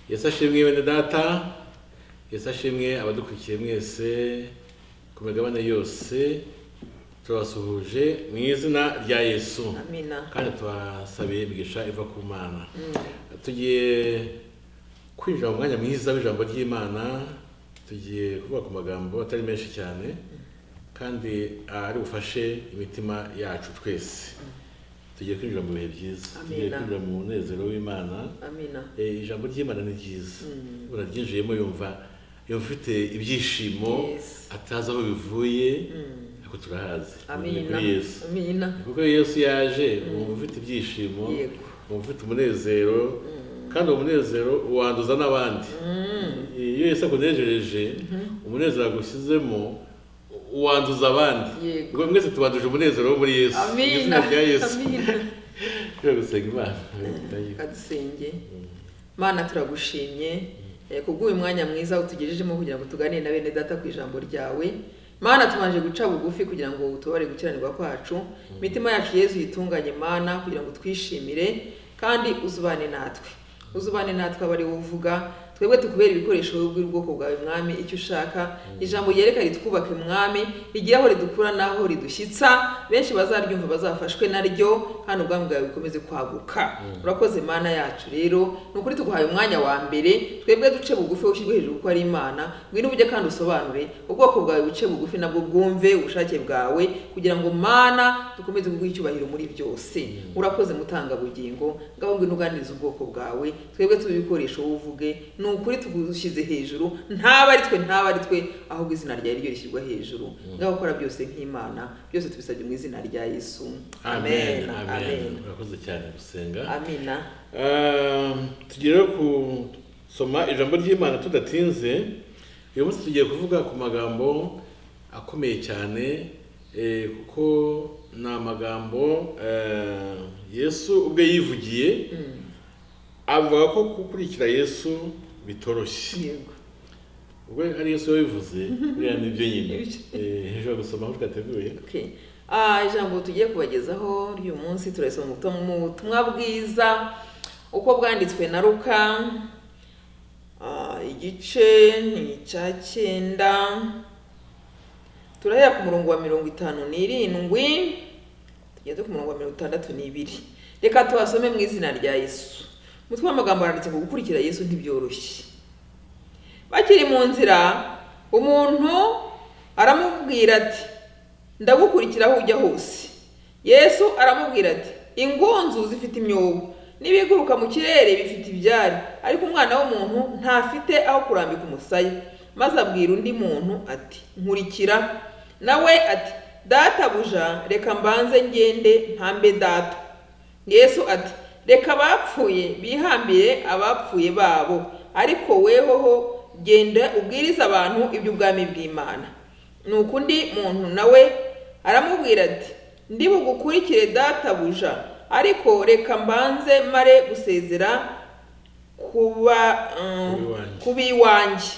yesu ashimwe bene data yesu ashimwe abadukurikiye mwese ku migabane yose turabasuhuje mu izina rya yesu amina kandi tubasabiye imigisha iva ku mana tugiye kwinjira mu mwanya mwiza w'ijambo ry'imana tugiye kuvuga ku magambo atari menshi cyane kandi ari bufashe imitima yacu twese tugiye kwinjira mu bihe byiza tugiye Amina. kwinjira mu munezero w'imana amina Eh, ijambo ry'imana ni ryiza uraryinjiyemo yumva yumva ufite ibyishimo Yes. atazi aho bivuye ariko turahazi Ni amina kuri yesu amina kuko iyo yesu yaje wumva ufite ibyishimo Yego. wumva ufite umunezero kandi uwo munezero wanduza n'abandi iyo yesu akunejereje umunezero agushyizemo wanduza abandi Yego. ubwo mwese tubanduje umunezero wo muri yesu Mu amina izina rya yesu amina tujya gusenga imana kadusenge mana turagushimye eh, kubw'uyu mwanya mwiza utugejejemo kugira ngo tuganire na bene data ku ijambo ryawe mana tumanje guca bugufi kugira ngo utubare gukiranirwa kwacu imitima yacu yezu yitunganye mana kugira ngo twishimire kandi uzubane natwe uzubane natwe aba ari wowe uvuga twebwe tukubera ibikoresho wowe ubw'ubwoko bwawe mwami icyo ushaka ijambo ryereka ritwubake mwami rigire aho ridukura n'aho ridushyitsa benshi bazaryumva bazafashwe naryo kandi ubwami bwawe bukomeze kwaguka urakoze mana yacu rero ni ukuri tuguhaye umwanya wa mbere twebwe duce bugufi ushyirwe hejuru kuko ari imana ngwino ujye kandi usobanure ubwoko bwawe buce bugufi nabwo bwumve ubushake bwawe kugira ngo mana dukomeze kuguha icyubahiro muri byose urakoze mutangabugingo ngaho ngwino uganiriza ubwoko bwawe twebwe tube ibikoresho wowe uvuge ni ukuri tugushyize hejuru ntaba ari twe ntaba ari twe ahubwo izina ryawe ryo rishyirwa hejuru ngaho ukora byose nk'imana byose tubisabye mu izina rya yesu amen amen urakoze cyane gusenga amina tugere ku soma ijambo ry'imana tudatinze uyu munsi tugiye kuvuga ku magambo akomeye cyane eh, kuko ni amagambo eh, yesu ubwe yivugiye avuga ko gukurikira yesu bitoroshye yego ubwo ari yesu wabivuze buriya nibyo nyine Eh, hejuru gusoma aho twateguye Okay. Ah, ijambo tugiye kubagezaho ry'uyu munsi turasoma mu butumwa- mu butumwa bwiza uko bwanditswe na ruka Ah, igice ni icya cyenda turahera ku murongo wa mirongo itanu n'irindwi tugeze ku murongo wa mirongo itandatu n'ibiri reka tuhasome mu izina rya yesu umutwe w'amagambo aranditse ngo gukurikira yesu ntibyoroshye bakiri mu nzira umuntu aramubwira ati ndagukurikira aho ujya hose yesu aramubwira ati ingunzu zifite imyobo n'ibiguruka mu kirere bifite ibyari ariko umwana w'umuntu ntafite aho kurambika umusaya maze abwira undi muntu ati nkurikira nawe ati databuja reka mbanze ngende ntambe data yesu ati reka abapfuye bihambire abapfuye babo ariko wehoho genda ubwirize abantu iby'ubwami bw'imana nuko undi muntu nawe aramubwira ati ndi bugukurikire databuja ariko reka mbanze mare gusezera kuba Ku b'iwanjye. kuba iwanjye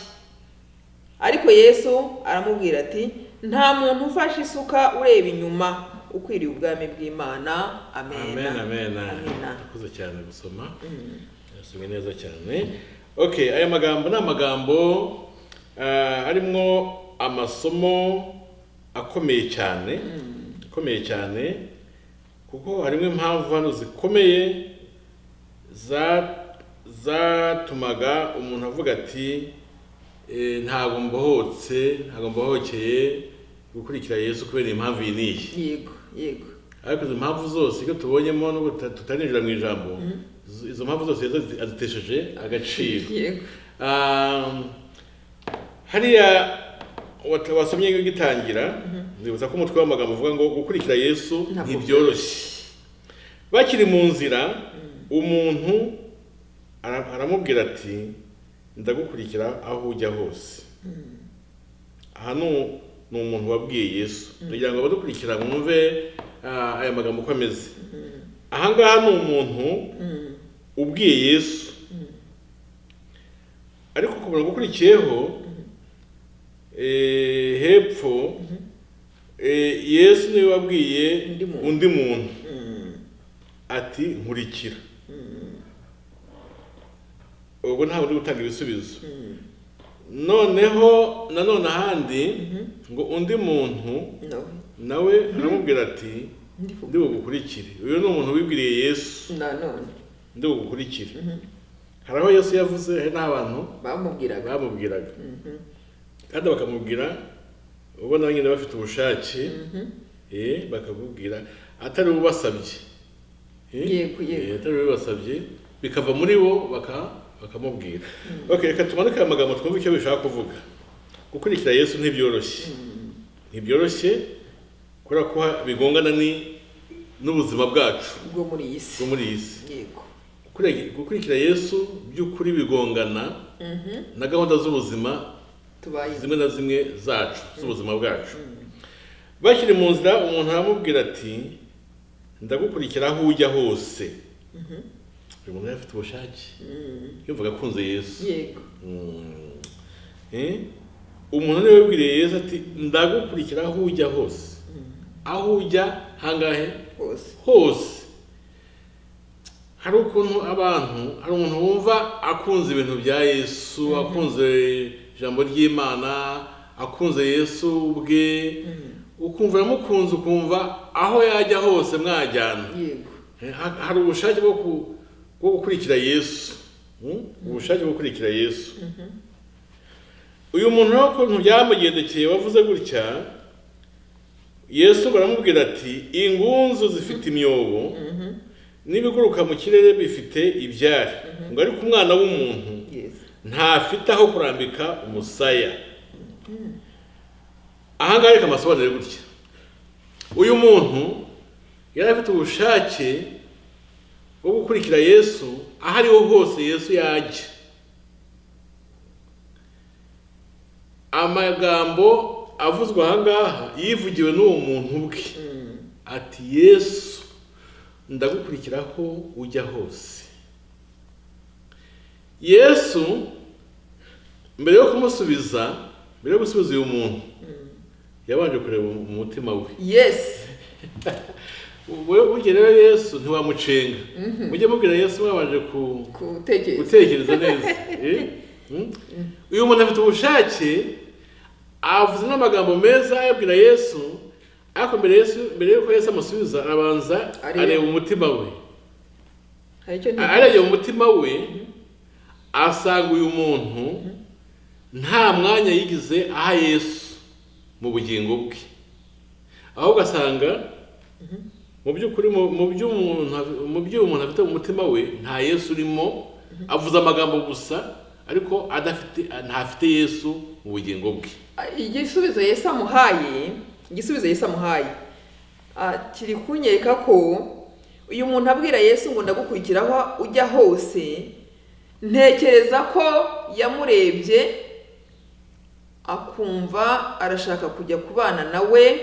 ariko yesu aramubwira ati nta muntu ufashe isuka ureba inyuma ukwiriye ubwami bw'imana amen amen amen Amena. urakoze cyane gusoma yasomye neza cyane okay aya magambo ni amagambo ah, arimo amasomo akomeye cyane akomeye cyane kuko harimo impamvu hano zikomeye za- zatumaga umuntu avuga ati "Eh, ntabwo mbohotse ntabwo mbohokeye gukurikira yesu kubera impamvu iyi n'iyi yego yego ariko izo mpamvu zose iyo tubonyemo nubwo tuta- tutarinjira mu ijambo izo- izo mpamvu zose yesu azi- azitesheje agaciro yego Um, hariya wat- wasomye gitangira nzibutsa ko umutwe w'amagambo uvuga ngo gukurikira yesu Ntabwo ntibyoroshye bakiri mu nzira umuntu ara- aramubwira ati ndagukurikira aho ujya hose aha ni u- ni umuntu wabwiye yesu kugira ngo abadukurikira mwumve ah, aya magambo uko ameze aha ngaha ni umuntu ubwiye yesu ariko ku murongo ukurikiyeho eh, hepfo eh, yesu niwe wabwiye Undi muntu. undi muntu ati nkurikira ubwo ntabwo uri gutanga ibisubizo noneho nanone ahandi ngo undi muntu no nawe aramubwira ati ndi bugukurikire uyu ni umuntu wibwiriye yesu nanone ndi bugukurikire hari aho yesu yavuze hari n'abantu bamubwiraga bamubwiraga kandi bakamubwira ubona nyine bafite ubushake eh, bakakubwira atari ubasabye Yego, yego. atari ubasabye bikava muri bo baka- bakamubwira okay reka tumanuke aya magambo twumve icyo bishaka kuvuga gukurikira yesu ntibyoroshye ntibyoroshye kubera ko bigongana ni- n'ubuzima bwacu bwo muri iyi si bwo muri iyi si yego Gukurikira- gukurikira yesu by'ukuri bigongana Mhm. na gahunda z'ubuzima tubayeho zimwe na zimwe zacu z'ubuzima bwacu bakiri mu nzira umuntu aramubwira ati ndagukurikira aho ujya hose uyu muntu yari afite ubushake yumvaga akunze yesu yego Mm. Eh? umuntu niwe wibwiriye yesu ati ndagukurikira aho ujya hose aho ujya hangahe hose hose hari ukuntu abantu hari umuntu wumva akunze ibintu bya yesu akunze ijambo ry'imana akunze yesu ubwe ukumva aramukunze ukumva aho yajya hose mwajyana yego Eh, ha- hari ubushake bwo ku- bwo gukurikira yesu Mm? ubushake bwo gukurikira yesu uyu muntu rero ukuntu byamugendekeye wavuze gutya yesu baramubwira ati ingunzu zifite imyobo n'ibiguruka mu kirere bifite ibyari ngo ariko umwana w'umuntu yego ntafite aho kurambika umusaya ahangaha reka amasobanure gutya uyu muntu yari afite ubushake bwo gukurikira yesu aho ariho hose yesu yajya amagambo avuzwe ahangaha yivugiwe n'uwo muntu ubwe ati yesu ndagukurikiraho ujya hose yesu mbere yo kumusubiza mbere yo gusubiza uyu muntu yabanje kureba mu mu mutima we yesi wowe burya rero yesu ntiwamucenga mujye mubwira yesu mwabanje ku gutekereza gutekereza neza Eh? Mm? uyu muntu afite ubushake avuze n'amagambo meza ayabwira yesu ariko mbere yesu mbere yuko yesu amusubiza arabanza Areba. areba umutima we hari icyo ntekereza. arebye mu mutima we asanga uyu muntu nta mwanya yigize aha yesu mu bugingo bwe ahubwo asanga mu by'ukuri mu- mu by'umuntu af- mu by'umuntu afite mu mutima we nta yesu urimo avuze amagambo gusa ariko adafite ntafite yesu mu bugingo bwe igisubizo yesu amuhaye igisubizo yesu amuhaye ah, kiri kunyereka ko uyu muntu abwira yesu ngo ndagukurikiraho ujya hose ntekereza ko yamurebye akumva arashaka kujya kubana nawe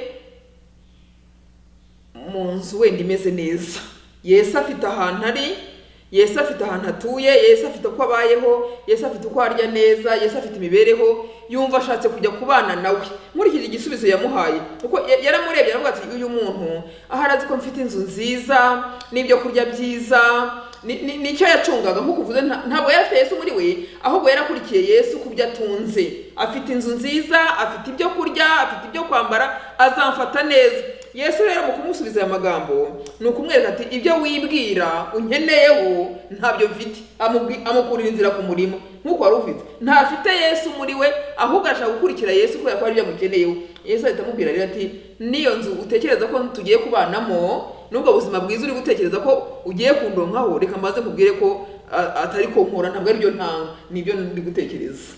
mu nzu wenda imeze neza yesu afite ahantu ari yesu afite ahantu atuye yesu afite uko abayeho yesu afite uko arya neza yesu afite imibereho yumva ashatse kujya kubana nawe nkurikije igisubizo yamuhaye kuko ya- yaramurebye aravuga ati uyu muntu ahari azi ko mfite inzu nziza n'ibyo kurya byiza ni- ni- nicyo yacungaga nk'uko uvuze nta- ntabwo yari afite yesu muri we ahubwo yarakurikiye yesu ku byo atunze afite inzu nziza afite ibyo kurya afite ibyo kwambara azamfata neza yesu rero mu kumusubiza aya magambo ni ukumwereka ati ibyo wibwira unkeneyeho ntabyo mfite Amubwi- amukurira inzira ku murimo nk'uko wari ufite ntafite yesu muri we ahubwo arashaka gukurikira yesu kubera ko hari ibyo amukeneyeho yesu ahita amubwira rero ati n'iyo nzu utekereza ko tugiye kubanamo n'ubwo buzima bwiza uri gutekereza ko ugiye kundonkaho reka mbaze nkubwire ko a- atari ko nkora ntabwo ari byo ntanga ni ibyo ndi gutekereza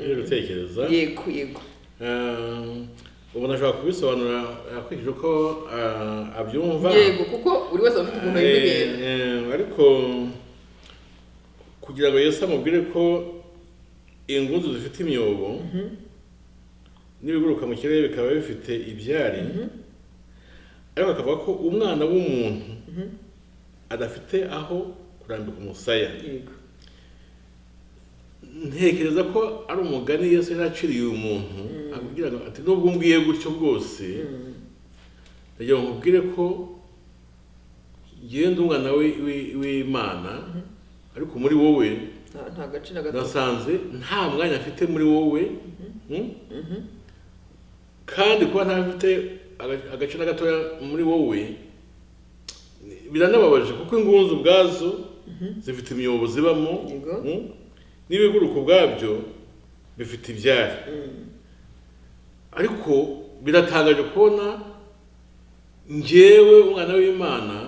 Uri gutekereza yego yego Um, umuntu ashobora kubisobanura akurikije uko uh, abyumva yego kuko buri wese aba afite ukuntu yumva ibintu Eh, eh, ariko kugira ngo yesu amubwire ko ingunzu zifite imyobo n'ibiguruka mu kirere bikaba bifite ibyari ariko akavuga ko umwana w'umuntu adafite aho kurambika umusaya yego ntekereza ko ari umugani yesu yari aciriye uyu muntu akubwira ngo ati nubwo umbwiye gutyo bwose ndagira ngo nkubwire ko ngenda umwana we- we- w'imana ariko muri wowe nta nta gace na gato nasanze nta mwanya afite muri wowe mm? kandi kuba ntafite aga- agace na gatoya muri wowe ni- biranababaje kuko ingunzu ubwazo zifite imyobo zibamo Yego. mm? n'ibiguruka ubwabyo bifite ibyari ariko biratangaje kubona njyewe umwana w'imana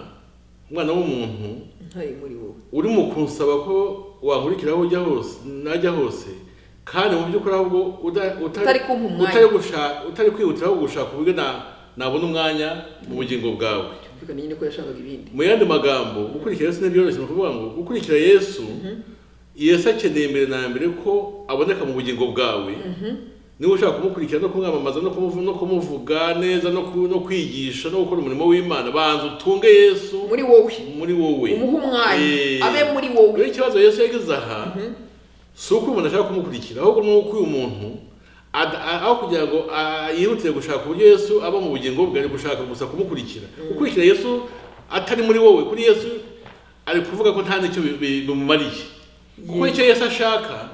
umwana w'umuntu ntari muri wowe urimo kunsaba ko wankurikira aho ujya hose najya hose kandi mu by'ukuri ahubwo uda- uta- Utari kumpa umwanya. utari gusha- utari kwihutiraho gushaka uburyo na- nabona umwanya mu bugingo bwawe byumvikanye nyine ko yashakaga ibindi mu yandi magambo gukurikira yesu ntibyoroshye ni ukuvuga ngo gukurikira yesu yesu akeneye mbere na mbere ko aboneka mu bugingo bwawe niba ushaka kumukurikira no kumwamamaza no kumuvu- no kumuvuga neza no ku- no kwigisha no gukora umurimo w'imana banza utunge yesu muri wowe muri wowe umuhe umwanya Eh, abe muri wowe rero ikibazo yesu yagize aha si uko umuntu ashaka kumukurikira ahubwo ni uko uyu muntu ad- a- aho kugira ngo a- yihutire gushaka uburyo yesu aba mu bugingo bwe ari gushaka gusa kumukurikira gukurikira yesu atari muri wowe kuri yesu ari kuvuga ko nta n'icyo bi- bi- bimumariye kuko icyo yesu ashaka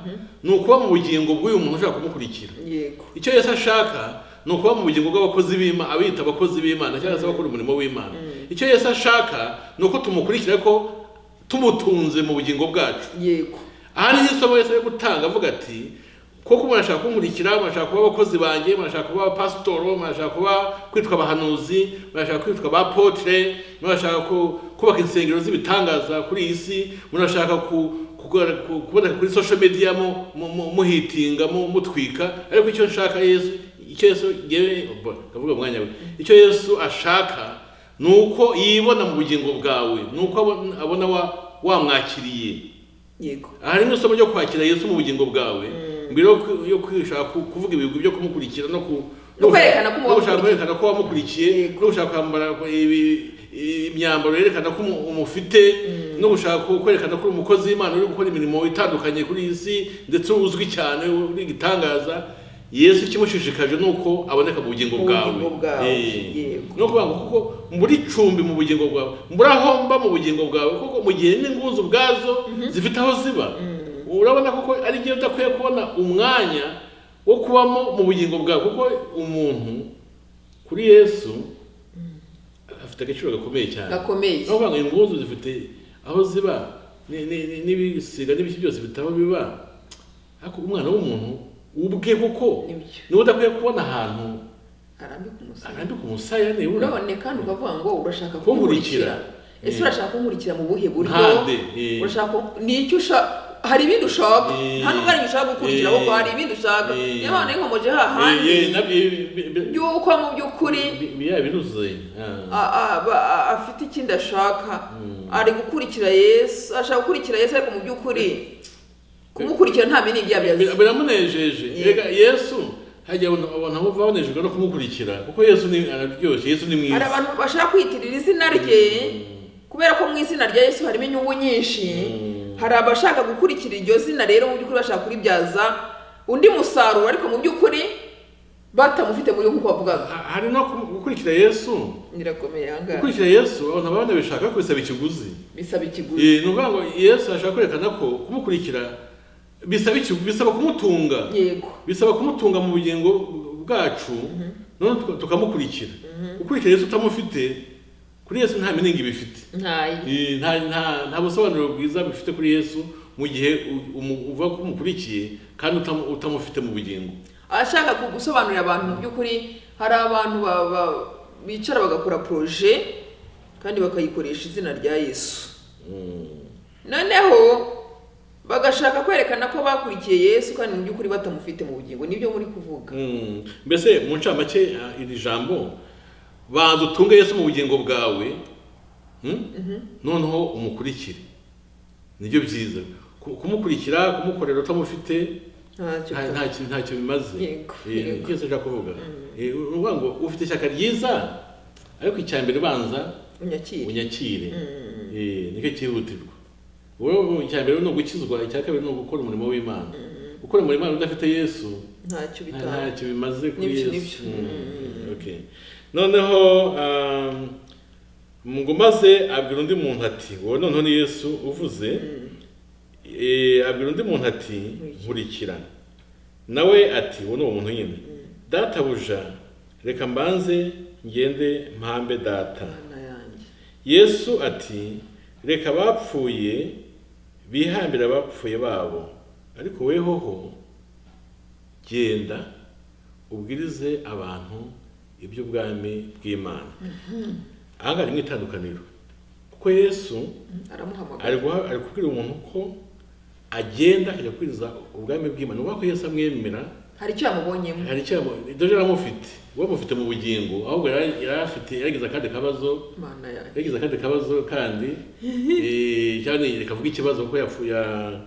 ni ukuba mu bugingo bw'uyu muntu ushaka kumukurikira yego icyo yesu ashaka ni ukuba mu bugingo bw'abakozi b'imana abita abakozi b'imana cyangwa se abakora umurimo w'imana icyo yesu ashaka ni uko tumukurikira ko tumutunze mu bugingo bwacu yego aha ni isomo yesu ari gutanga avuga ati kuko umuntu ashaka kunkurikira murashaka kuba abakozi banjye murashaka kuba abapasitoro murashaka kuba kwitwa abahanuzi murashaka kwitwa abapotre murashaka ku- kubaka insengero z'ibitangaza kuri iyi si murashaka ku- kugora- ku- kuboneka kuri social media mu- mu- mu- muhitinga mu- mutwika ariko icyo nshaka yesu icyo yesu yewe ndavuga umwanya we icyo yesu ashaka ni uko yibona mu bugingo bwawe ni uko abona- abona wa- wamwakiriye yego aha ni mu isomo ryo kwakira yesu mu bugingo bwawe mbere yo ku- yo kwishaka ku- kuvuga ibigwi byo kumukurikira no ku- No kwerekana ko no gushaka umukurikiye. kwerekana ko wamukurikiye no gushaka kwambara ibi- i- imyambaro yerekana ko umu- umufite no gushaka ku- kwerekana ko uri umukozi w'imana uri gukora imirimo itandukanye kuri iyi si ndetse uzwi cyane uri igitangaza yesu ikimushishikaje ni uko aboneka mu bugingo Mu bwawe bugingo bwawe, Eh. yego. ni ukuvuga ngo kuko muri cumbi mu bugingo bwawe muri aho mba mu bugingo bwawe kuko mu gihe n'ingunzu ubwazo zifite aho ziba urabona kuko ari byo udakwiye kubona umwanya wo kubamo mu bugingo bwawe kuko umuntu kuri yesu afite agaciro gakomeye cyane gakomeye ni ukuvuga ngo ingunzu zifite aho ziba ni- ni- ni- n'ibisiga n'ibiki byose bifite aho biba ariko umwana w'umuntu ubwe kuko Nibyo. niwe udakwiye kubona ahantu arambika umusaya arambika umusaya nibura none kandi ukavuga ngo urashaka Kunkurikira. kunkurikira ese Eh. urashaka kunkurikira mu buhe buryo Mpande, eh. urashaka ni icyo ushaka hari ibindi ushaka Eh. nta n'ubwo hari ibyo ushaka gukurikira Eh. ahubwo hari ibindi ushaka Eh. niyo mpamvu n'inkomoje hahandi Eh, eh, nabyo, eh, bi- bi- y'uko mu by'ukuri bi- bi- ya biruzuye Ah. a- a- ba- a- afite ikindi ashaka ari gukurikira yesu ashaka gukurikira yesu ariko mu by'ukuri kumukurikira nta bindi byaba Bir- yazi biramunejeje Eh. Erega yesu hajya abantu abantu bumva banejejwe no kumukurikira kuko yesu ni araryoshye yesu ni hari mwiza abantu bashaka kwiyitirira izina rye kubera ko mu izina rya yesu harimo inyungu nyinshi hari abashaka gukurikira iryo zina rero mu by'ukuri bashaka kuribyaza undi musaruro ariko mu by'ukuri batamufite muri we nk'uko bavugaga Ha- hari no kum- gukurikira yesu nyirakomeye ahangaha gukurikira yesu abantu baba banabishaka kubisaba ikiguzi bisaba ikiguzi Eh, ni ukuvuga ngo yesu ashaka kwerekana ko kumukurikira bisaba iki- bisaba kumutunga yego bisaba kumutunga mu bugingo bwacu none tuka- tukamukurikira ukurikira yesu utamufite kuri yesu nta miningi bifite ntayi Eh, nta nta nta busobanuro bwiza bifite kuri yesu mu gihe u- umu- uva ko umukurikiye kandi utamu- utamufite mu bugingo ashaka ku- gusobanurira abantu mu by'ukuri hari abantu ba- ba- bicara bagakora poroje kandi bakayikoresha izina rya yesu noneho bagashaka kwerekana ko bakurikiye yesu kandi mu by'ukuri batamufite mu bugingo nibyo muri kuvuga Mm. mbese mu ncamake ah, iri jambo banza utunge yesu mu bugingo bwawe mm? noneho umukurikire nibyo byiza Ku- kumukurikira kumukorera utamufite ntacyo nta- nta kintu- nta kintu bimaze Yego, Eh, yego. nicyo nshaka kuvuga Eh, uvuga ngo ufite ishyaka ryiza ariko icya mbere banza unyakire unyakire Eh, nicyo cyihutirwa wowe icya mbere ni ugukizwa icya kabiri ni ugukora umurimo w'imana gukora umurimo w'imana udafite yesu nta ntacyo bitanga ntacyo bimaze kuri Nibyo, yesu nibyo. Mm, okay. noneho um, ngo maze abwira undi muntu ati wowe noneho ni yesu uvuze Eh, abwira undi muntu ati nkurikirana nawe ati uwo ni uwo muntu nyine databuja reka mbanze ngende mpambe data Mana yanjye yesu ati reka abapfuye bihambire abapfuye babo ariko wehoho genda ubwirize abantu iby'ubwami bw'imana aha ngaha ni mu itandukaniro kuko yesu ari aramuhamagara guha- ari kubwira umuntu ko agenda akajya kubwiriza ubwami bw'imana ubona ko yesu amwemera hari icyo yamubonyemo hari icyo yamu- doje yaramufite we amufite mu bugingo ahubwo yari yari afite yagize akandi kabazo Mana yanjye yagize akandi kabazo kandi eh, cyane reka avuge ikibazo ko yapfu- ya-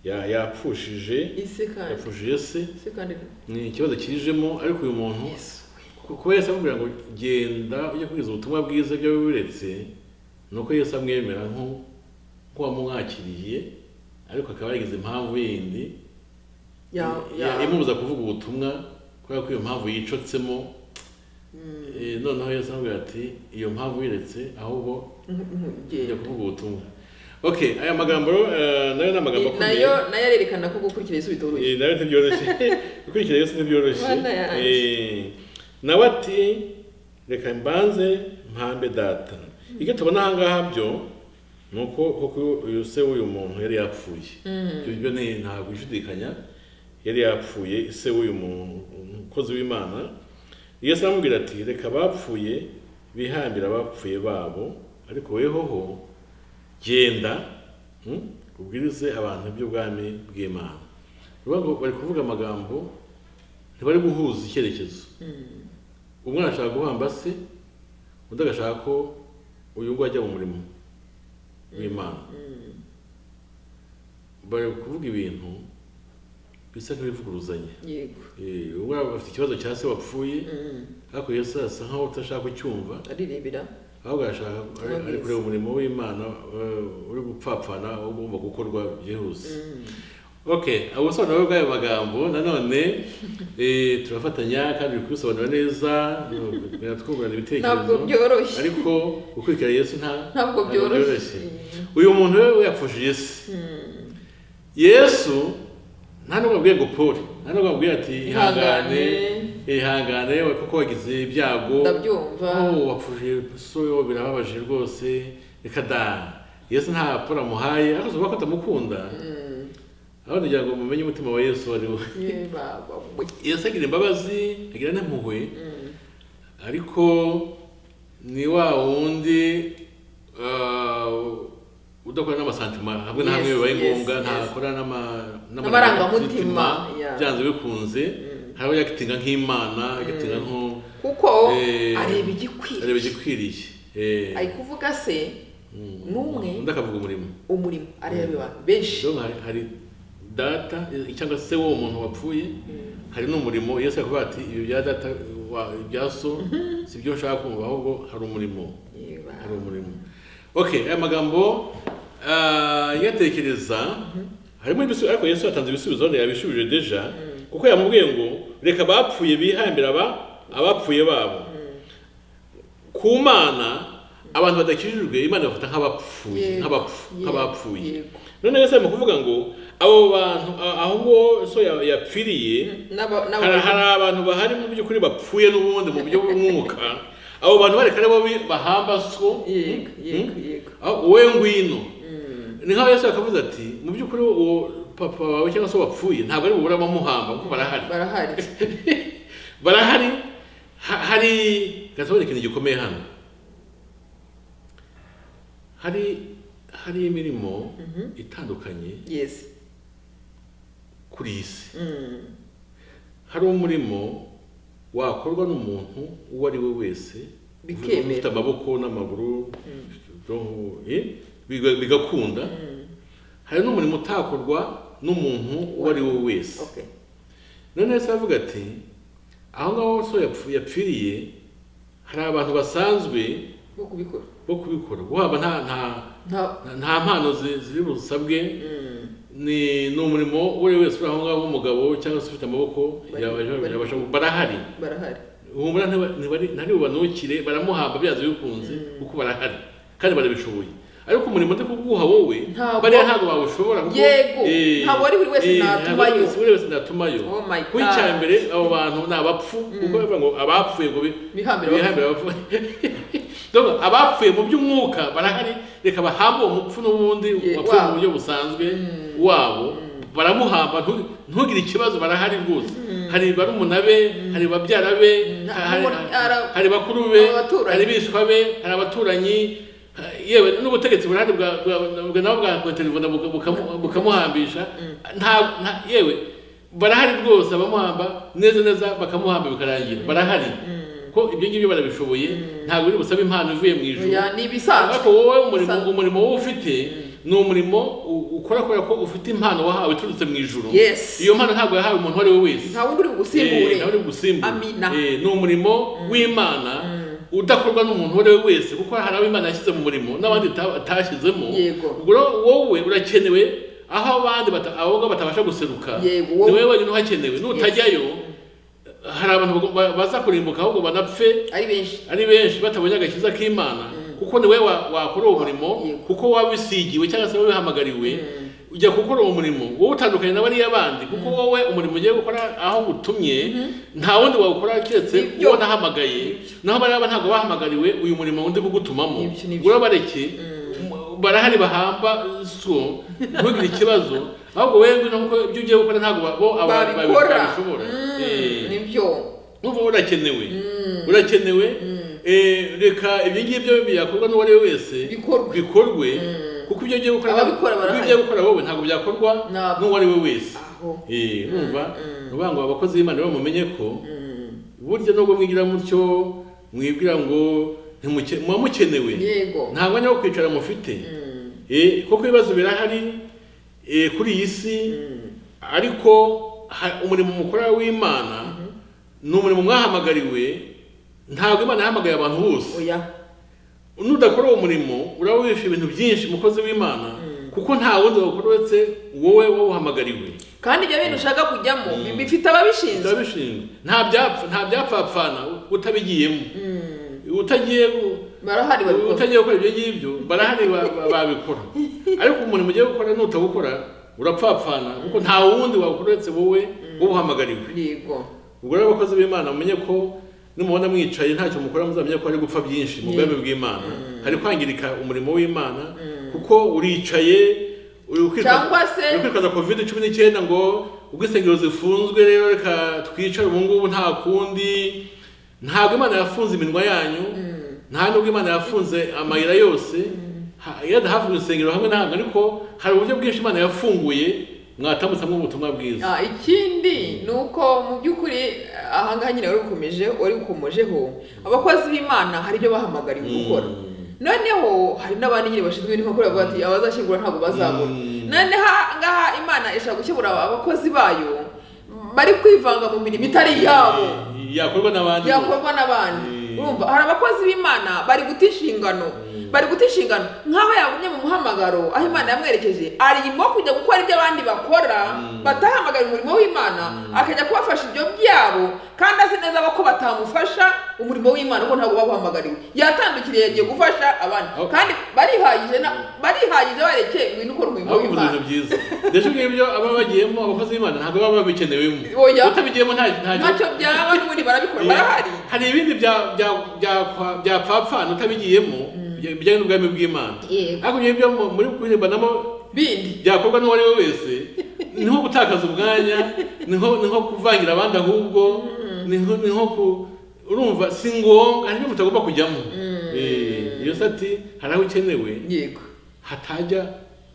ya- yapfushije isi kandi yapfushije se isi kandi ni ikibazo kijemo ariko uyu muntu yesu ku- kuba yesu amubwira ngo genda ujye kubwiriza ubutumwa bwiza ibyo wiburetse ni uko yesu amwemera nko- nk'uwamwakiriye ariko akaba yagize impamvu yindi ya- ya- ya- imubuza kuvuga ubutumwa kubera ko iyo mpamvu yicotsemo Mm, eh, noneho yesu amubwira ati iyo mpamvu wiretse ahubwo nk- nk- Njya genda. kuvuga ubutumwa okay aya magambo rero eh, nayo ni amagambo akomeye nayo nayo arerekana ko gukurikiza Yesu bitoroshye Eh, nayo ntibyoroshye gukurikira yesu ntibyoroshye Mana yanjye. Eh, nawe ati reka mbanze mpambe data ibyo tubona aha ngaha byo ni uko koko uyu se w'uyu muntu yari yapfuye ibyo byo ni ntabwo ishidikanya yari yapfuye se w'uyu muntu umukozi w'imana yesu aramubwira ati reka abapfuye bihambire abapfuye babo ariko wehoho genda hmm, ubwirize abantu iby'ubwami bw'imana Urumva ngo bari kuvuga amagambo ntibari guhuza icyerekezo umwana ashaka guhamba se undi agashaka ko uyu nguyu ajya mu murimo w'imana Mm, bari kuvuga ibintu bisa nk'ibivuguruzanya yego Eh, umwana afite ikibazo cya se wapfuye Mm, ariko yesu asa nk'aho utashaka kucyumva aririmbira ahubwo arashaka ari- ari kureba umurimo w'imana eh, uri gupfapfana ugomba gukorwa byihuse Mm, okay ubusobanuro bw'ayo magambo nanone eh, turafatanya kandi uri kubisobanura neza twungurana ntabwo ibitekerezo byoroshye ariko gukurikira yesu nta ntabwo byoroshye uyu muntu we yapfushije isi Mm, yesu nta nubwo abwiye ngo pori nta nubwo abwiye ati ihangane Ihangane. ihangane we kuko wagize ibyago ndabyumva oh wapfushije soyo birababaje rwose reka da yesu nta poro amuhaye ariko ubona ko atamukunda Mm, aho kugira ngo mumenye umutima wa yesu wari we ye baba we. yesu agira imbabazi agira n'impuhwe Mm, ariko ni wa wundi uh, udakora n'amasantima hamwe na Yes, hamwe bibaye yes, ngombwa yes. ntakora n'ama- N'amarangamutima, yeah. byanze bikunze hariho yakitinga nk'imana agatinga nko kuko Eh, areba areba igikwiriye igikwiriye Eh, ari kuvuga se mm, n'umwe. undi akavuga umurimo umurimo areba abantu benshi rero hari- hari data eh, cyangwa se w'uwo muntu wapfuye hari n'umurimo yesu yakuvuga ati ibi bya data wa- ibya so si byo nshaka kumva ahubwo hari umurimo Ye baba. hari umurimo okay aya magambo ah, yatekereza harimo ibisubizo ariko yesu yatanze ibisubizo none yabishubije deja kuko yamubwiye ngo reka abapfuye bihambire aba abapfuye babo ku mana abantu badakijijwe imana bafata nk'abapfuye Yego, nk'abapfu yego, nk'abapfuye yego. none yesu arimo kuvuga ngo abo bantu a- aho ngo so ya- yapfiriye N'aba- hari n'aba- hari abantu bahari mu by'ukuri bapfuye n'ubundi mu buryo bw'umwuka abo bantu bareka ari bo bi- bahamba so yego yego Mm? yego Ah, wowe ngwino Mm, ni nk'aho yesu yakavuze ati mu by'ukuri uwo papa wawe cyangwa se wapfuye ntabwo ari bubura abamuhamba kuko barahari barahari barahari ha- hari gasobanura ikintu gikomeye hano hari hari imirimo itandukanye yesi kuri iyi si Mm, hari umurimo wakorwa n'umuntu uwo ari we wese Bikemera. ufite amaboko n'amaguru ubwonko, eh, biga- bigakunda hari n'umurimo utakorwa n'umuntu uwo ari we wese okay none se avuga ati aho ngaho so yapfu- yapfiriye hari abantu basanzwe bwo kubikora bo kubikora guhaba nta nta nta nta mpano zi- ziri busabwe Mm, ni ni umurimo uwo ari we wese uri aho ngaho w'umugabo cyangwa se ufite amaboko Bari- yabasha- bari- yabasha barahari barahari humura ntibari ntari bubanukire baramuhamba byanze bikunze kuko barahari kandi barabishoboye ariko umurimo ndi kuguha wowe Ntabwo- bariya ntabwo bawushobora kuko- Yego, Eh, ntabwo ari buri wese eh, natumayo. ntabwo ari buri wese natumayo Oh my kuko icya God. mbere abo bantu ni abapfu kuko bavuga ngo abapfuye ngo bi- Bihambire bihambire abapfuye Donc, abapfuye mu by'umwuka barahari reka bahambe uwo mupfu n'ubundi Ye- wapfuye mu wabo. buryo busanzwe wabo baramuhamba ntu- ntugire ikibazo barahari rwose hari barumuna be hari babyara be Mm. hari- Muri- ara- hari bakuru be Hari abaturanyi. hari bishwa be hari abaturanyi yewe n'ubutegetsi burahari bwa bwa- bwa- nabo bwakotelefona bukamuhambisha nta nta- yewe barahari rwose abamuhamba neza neza bakamuhamba bikarangira barahari ko ibyo ngibyo barabishoboye ntabwo biri busabe impano ivuye mu ijuru Oya, ni ibisanzwe. ariko wowe umurimo Bisanzwe. umurimo wowe ufite ni umurimo u- ukora kubera ko ufite impano wahawe iturutse mu ijuru Yes. iyo mpano ntabwo yahawe umuntu uwo ari we wese nta wundi uri bugusimbure Eh, nawe uri bugusimbure. Amina. Eh, ni umurimo w'imana udakorwa n'umuntu uwo ari we wese kuko hari abo imana yashyize mu murimo n'abandi ita- atashyizemo Yego. ubwo rero wowe urakenewe aho abandi bata- abakobwa batabasha guseruka Yego, ni wowe- wowe wenyine uhakenewe nutajyayo hari abantu bago- ba- baza kurimbuka ahubwo banapfe ari benshi ari benshi batabonye agakiza k'imana kuko niwe wa- wakora uwo murimo Yego. kuko wabisigiwe cyangwa se wabihamagariwe ujya gukora uwo murimo wowe utandukanye na bariya bandi kuko wowe umurimo ugiye gukora aho gutumye nta wundi wawukora keretse Nibyo. uwo nahamagaye naho bariya ba ntabwo bahamagariwe uyu murimo undi kugutumamo Nibyo, nibyo. ubwo bareke barahari bahamba so ntugire ikibazo ahubwo wewe ngwino kuko ibyo ugiye gukora ntabwo ba- bo abantu babikora babishobora Mm, Eh. nibyo Numva urakenewe urakenewe Eh, reka ibyo ngibyo byakorwa n'uwo ari we wese Bikorwe. bikorwe kuko ibyo ugiye gukora Ababikora ibyo barahari. ugiye gukora wowe ntabwo byakorwa Ntabwo. n'uwo ari we wese aho Eh, numva nuvuga ngo abakozi b'imana bamumenye ko burya nubwo mwigira mutyo mwibwira ngo ntimuke- muba mukenewe Yego. nta mwanya wo kwicara mufite Eh, kuko ibibazo birahari eh, kuri iyi si ariko ha- umurimo mukora w'imana ni umurimo mwahamagariwe ntabwo imana yahamagaye abantu bose oya nudakora uwo murimo uraba wishe ibintu byinshi mukozi w'imana kuko nta wundi wawukora uretse wowe wawuhamagariwe kandi ibyo bintu ushaka kujyamo bifite ababishinzwe biba bishinzwe nta byapfa nta byapfapfana utabigiyemo utagiye barahari babikora utagiye gukora ibyo ngibyo barahari ba- ba- babikora ariko umurimo ugiye gukora nutawukora urapfapfana kuko nta wundi wawukora uretse wowe wawuhamagariwe yego ubwo rero abakozi b'imana mumenye ko nimubona mwicaye ntacyo mukora muzamenye ko hari gupfa byinshi mu bwami bw'imana hari kwangirika umurimo w'imana kuko uricaye uri kwitwa- Cyangwa se- uri kwitwaza covid cumi n'icyenda ngo ubwo insengero zifunzwe rero reka twicare ubu ngubu nta kundi ntabwo imana yafunze iminwa yanyu nta nubwo imana yafunze amayira yose Ha- yenda hafunzwe insengero hamwe na hamwe ariko hari uburyo bwinshi imana yafunguye mwatambutsamwo ubutumwa bwiza Ah, ikindi ni uko mu by'ukuri aha ngaha nyine wari ukomeje wari ukomojeho abakozi b'imana hari ibyo bahamagariwe gukora noneho hari n'abandi nyine bashinzwe ibintu bakora bavuga bati abazashyingura ntabwo bazabura Mm. noneho aha ngaha imana ishaka gukemura abakozi bayo bari kwivanga mu mirimo itari iyabo yakorwa n'abandi bose. yakorwa n'abandi urumva hari abakozi b'imana bari guta inshingano bari guta inshingano nk'aho yagumye mu muhamagaro aho imana yamwerekeje arimo kujya gukora ibyo abandi bakora batahamagara umurimo w'imana akajya kubafasha ibyo byabo kandi azi neza ko batamufasha umurimo w'imana kuko ntabwo babuhamagariwe yatandukiriye yagiye gufasha abandi Aho- kandi barihagije na- barihagije bareke ngwino ukora umurimo ahubwo uvuze w'imana ibintu byiza ndetse ngibyo aba bagiyemo abakozi b'imana ntabwo baba babikenewemo Oya. utabigiyemo nta ntacyo byaba n'ubundi barabikora barahari hari ibindi bya- bya- bya- byapfapfana utabigiyemo bijya- bijyanye n'ubwami bw'imana Yego. ariko ibyo byo mu- muri kuririmbanamo bindi byakorwa n'uwo ari we wese ni nko gutakaza umwanya ni nko ni nko kuvangira abandi ahubwo ni nko ni nko ku urumva si ngombwa hari ibyo mutagomba kujyamo Eh, iyo sati hari aho ukenewe yego hatajya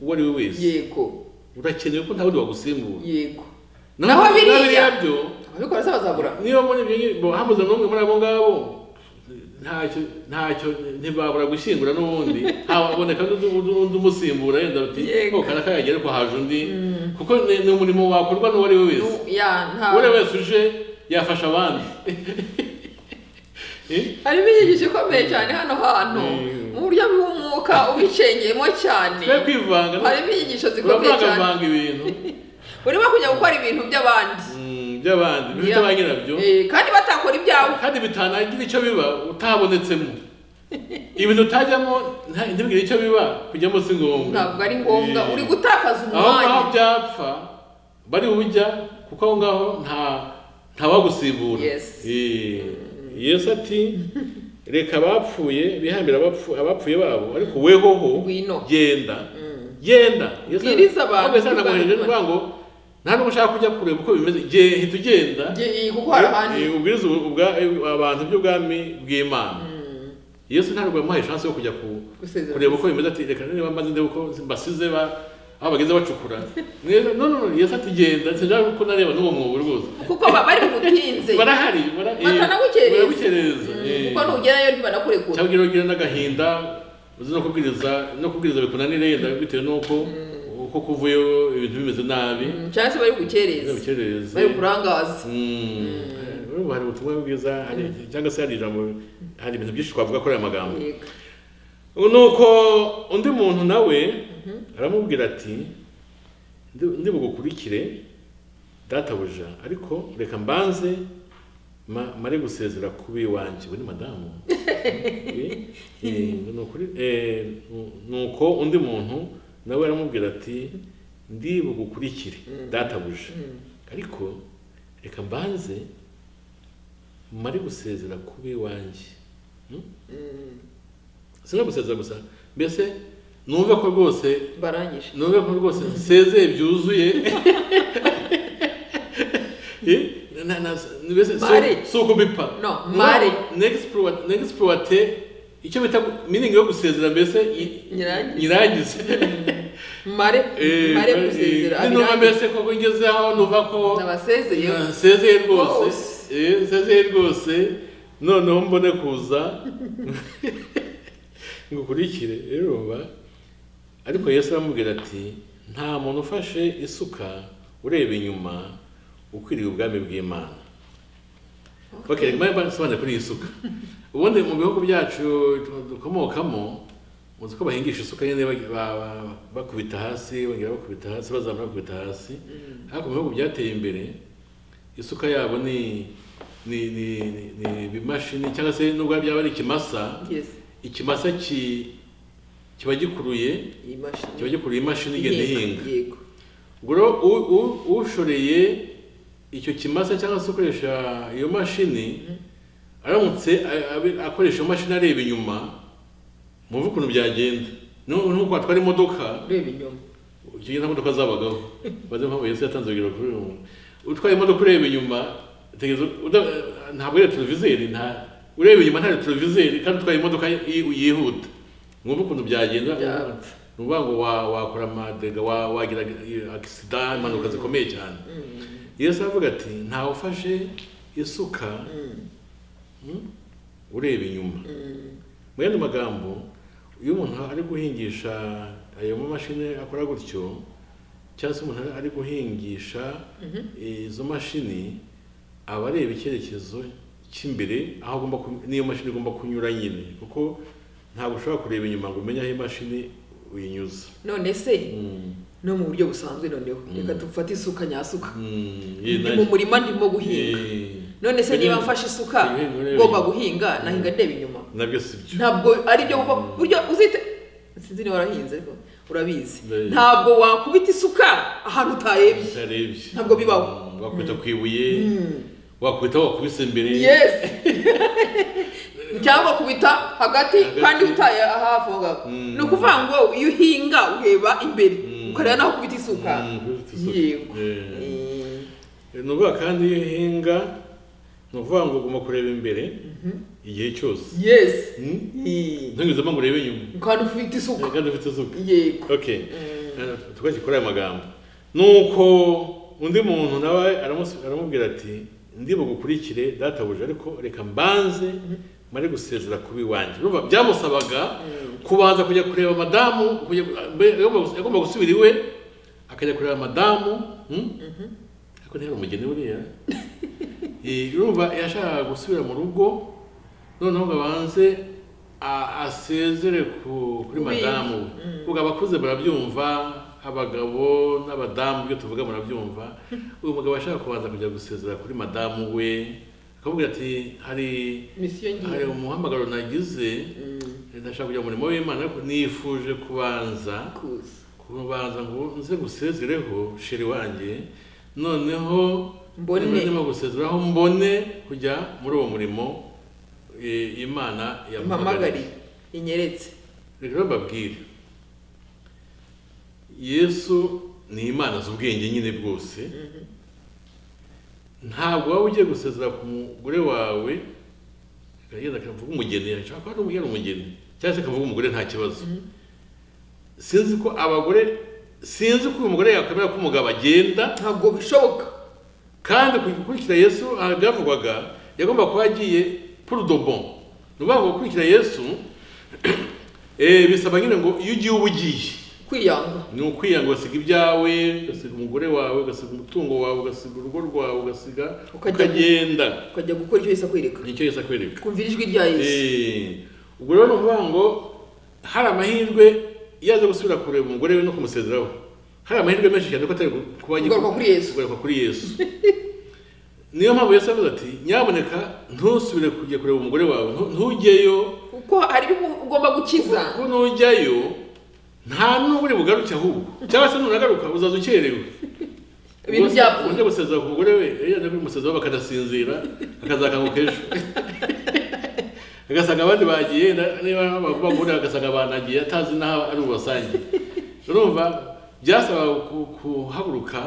uwo ari we wese yego urakenewe ko nta wundi wagusimbura yego naho Naho biriya- biriya byo ababikora se bazabura niba muri ibyo ngibyo hamuze n'umwe muri abo ngabo ntacyo ntacyo ntibabura gushyingura n'ubundi haboneka n'undi n'undi umusimbura yenda bati Yego. "Oh, karaka yagiye ariko haje undi kuko ni ni umurimo wakorwa n'uwo ari we wese Nu- ya uwo ari we nta wese uje yafasha abandi Eh? harimo inyigisho ikomeye cyane hano hantu Mm. mu buryo bw'umwuka ubicengeyemo cyane twe kwivanga harimo inyigisho zikomeye cyane uravangavanga ibintu urimo kujya gukora ibintu by'abandi mm, by'abandi bifite Ya. ba nyirabyo Eh, kandi batakora ibyawe kandi bitanagira icyo biba utabonetsemo ibintu utajyamo nta- ntibwire icyo biba kujyamo si ngombwa ntabwo ari ngombwa Eh, uri gutakaza aho ngaho umwanya byapfa bari bujya kuko aho ngaho nta nta wagusibura Yes. Eh, yesu ati reka abapfuye bihambira abapfu- abapfuye babo ariko wehoho Ngwino. genda genda Yesu- Bwiriza abantu ntabwo Yesu yanaguhereje kubwira n'uvuga ngo nta n'ubwo ushaka kujya kureba uko bimeze Ge- hita ugenda Ngiye gukora ahandi Eh, ubwiriza ubu- ubwa- eh, abantu by'ubwami bw'imana yesu ntabwo yamuhaye chance yo kujya ku- Gusezera. kureba uko bimeze ati reka niba mbaze ndebe uko mbasize ba- aho bageze bacukura Mwe- no no no, yesu ati genda sinshaka ko nareba n'uwo mwobo rwose kuko baba bari bugutinze barahari bara- eh, Batanagukereza. baragukereza eh. kuko nugerayo ntibanakurekura cyangwa ugira ugira n'agahinda uzi no kubwiriza no kubwiriza bikunanira yenda bitewe n'uko uko kuvuyeho ibintu bimeze nabi Mm, cyangwa se bari bugukereza ukereze bari bukurangaza Urumva hari ubutumwa bwiza hari- cyangwa se hari ijambo hari ibintu byinshi twavuga kuri aya magambo Yego. nuko undi muntu nawe aramubwira ati "Ndi- ndibugukurikire databuja ariko reka mbanze ma- mare gusezera ku b'iwanjye ubu ni madamu Eh, eh, ni ukuri- eh, nu- nuko undi muntu nawe aramubwira ati ndi bugukurikire databuja ariko reka mbanze mare gusezera ku b'iwanjye Mm, si no gusezera gusa mbese numve ko rwose barangije numve ko rwose nsezeye byuzuye Eh, na- na- mbese si- Mare. si ukubipfa No, mare. N'exploit- n'exploite icyo bita miningi yo gusezera mbese i- Nyirangize. nyirangize mare Eh, mare eh, gusezera ninumva abirangiza mbese koko ngeze aho numva ko nabasezeye nsezeye rwose Rwose. Eh, nsezeye rwose noneho mbone kuza ngukurikire urumva ariko yesu aramubwira ati nta muntu ufashe isuka ureba inyuma ukwiriye ubwami bw'imana okay reka mbe nsobanure kuri iyi suka ubundi mu bihugu byacu tu- dukomokamo muzi ko bahingisha isuka nyine bagi- ba- ba- bakubita hasi bongera bakubita hasi bazamura bakubita hasi ariko mu bihugu byateye imbere isuka yabo ni ni ni ni- ni ibimashini cyangwa se nubwo byaba ari ikimasa yes ikimasa ki kiba gikuruye iyi kiba mashini gikuruye imashini igenda ihinga yego ubwo rero u- u- ushoreye icyo kimasa cyangwa se ukoresha iyo mashini aramutse a- abe- akoresha iyo mashini areba inyuma mwumve ukuntu byagenda Nu- nuko watwara imodoka ureba inyuma Ugiye nta modoka zabagaho. Baze mpamvu Yesu yatanze urugero kuri uyu muntu. Utwaye imodoka ureba inyuma, utegereza uda- ntabwo ari televizeri nta ureba inyuma nta televizeri kandi utwaye imodoka yi- yihuta. Mwumva ukuntu byagenda. Byapfa. Ni ukuvuga ngo wa- wakora amadega wa- wagira accident impanuka zikomeye cyane. Yesu aravuga ati ntawe ufashe isuka mm, ureba inyuma. Mu yandi magambo, iyo umuntu ari guhingisha ayo mamashini akora gutyo, cyangwa se umuntu ari guhingisha izo mashini, aba areba icyerekezo cy'imbere aho agomba ku- n'iyo mashini igomba kunyura nyine, kuko ntabwo ushobora kureba inyuma ngo umenye aho imashini uyinyuza. none se Mm. no mu buryo busanzwe noneho reka dufate isuka nyasuka Mm. Ye, ndi nanjye- mu murima ndimo guhinga Eh, none se niba Kugira- mfashe isuka Kugira urebe ngomba inyuma. guhinga nahinga ndeba inyuma nabyo si byo. ntabwo ari byo kuko buryo uzite sinzi niba warahinze ariko urabizi Ndabizi. ntabwo wakubita isuka ahantu utarebye Utarebye. Ntabwo bibaho. Mm, Wakubita ku ibuye, wakubita aho wakubise imbere. yes cyangwa kubita hagati kandi utaye hafi aho ngaho Mm. ni ukuvuga ngo iyo uhinga ureba imbere Mm. ukareba n'aho kubita isuka Mm, kubita isuka. yego Yeah. Eh, ni ukuvuga kandi iyo uhinga ni ukuvuga ngo ugomba kureba imbere igihe cyose yes Mm? Eh, ntugezemo ngo urebe inyuma kandi ufite isuka kandi ufite isuka yego okay tukajya kuri aya magambo nuko undi muntu nawe aramusu- aramubwira ati ndi bugukurikire databuja ariko reka mbanze mare gusezera kuba iwanjye urumva byamusabaga kubanza kujya kureba madamu kujya- mbe- yagomba- yagomba gusubira iwe akajya kureba madamu mm? ariko ntihari umugeni buriya Eh, urumva yashakaga gusubira mu rugo noneho ngo abanze a- asezere ku- kuri Ku bindi. madamu we ubwo abakuze barabyumva abagabo n'abadamu ibyo tuvuga murabyumva uyu mugabo ashaka kubanza kujya gusezera kuri madamu we akabwira ati hari misiyo ngiye hari umuhamagaro nagize ndashaka kujya mu murimo w'imana ariko nifuje kubanza kuza kubanza ngo nze gusezereho sheri wanjye noneho Mbone. niba ndimo gusezeraho mbone kujya muri uwo murimo eh, imana mpamagari yamuhamagariye inyeretse reka rero mbabwire yesu ni imana z'ubwenge nyine bwose ntabwo waba ugiye gusezera ku mugore wawe akagenda akavuga umugeni ashobora kuba ari umugore ari umugeni cyangwa se akavuga umugore nta kibazo sinzi ko abagore sinzi ko uyu mugore yakwemera ko umugabo agenda ntabwo bishoboka kandi ku gukurikira yesu ahavugwaga yagomba kuba yagiye pour de bon ni ukuvuga ngo gukurikira yesu eh, bisaba nyine ngo iyo ugiye uba ugiye kwiyanga ni ukwiyanga ugasiga ibyawe ugasiga umugore wawe ugasiga umutungo wawe ugasiga urugo rwawe ugasiga Ukajya- ukagenda ukajya gukora icyo yise akwereka nicyo yesu akwereka kumvira ijwi rya yesu Eh, ubwo rero ni ukuvuga ngo hari amahirwe iyo aza gusubira kureba umugore we no kumusezeraho hari amahirwe menshi cyane ko atari kuba Kugaruka kuri Yesu. kugaruka kuri yesu niyo mpamvu yesu avuze ati nyamuneka ntusubire kujya kureba umugore wawe ntu- ntujyeyo kuko hari ibyo ugomba gukiza kuko nujyayo nta n'ubwo uri bugaruke ahubwo cyangwa se nunagaruka uzaza ukerewe ibintu byapfuye ujya gusezera ku mugore we iyo yaje kumusezeraho bakadasinzira akazakanguka ejo agasanga abandi bagiye na- niba bagura agasanga banagiye atazi n'aho ari bubasange urumva byasaba ku- kuhaguruka